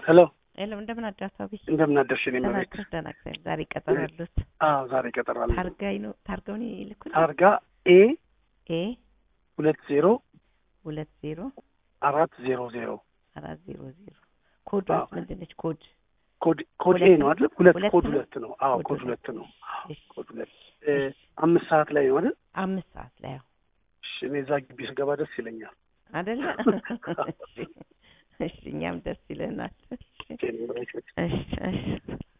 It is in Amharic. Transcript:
ሄሎ የለም እንደምን አዳርስ አብይ እንደምን አደርሽ? እኔ ደህና መቤት አደርስ ደህና እግዚአብሔር ዛሬ ቀጠሮ አሉት አዎ ዛሬ ቀጠራለ ታርጋይ ነው ታርጋውን ይልኩል ታርጋ ኤ ኤ ሁለት ዜሮ ሁለት ዜሮ አራት ዜሮ ዜሮ አራት ዜሮ ዜሮ ኮድ አዎ። ምንድን ነች ኮድ ኮድ ኮድ ኤ ሁለት ነው አይደል? ሁለት ሁለት ኮድ ነው? ሁለት ነው። አዎ ኮድ ኮድ ሁለት። ሁለት ነው። አዎ እሺ ኮድ ሁለት እ አምስት ሰዓት ላይ ነው አይደል? አምስት ሰዓት ላይ ያው እሺ እኔ እዛ ግቢ ስገባ ደስ ይለኛል። አይደለ እሺ እሺ እኛም ደስ ይለናል ቴሌ ብሬክ እሺ እሺ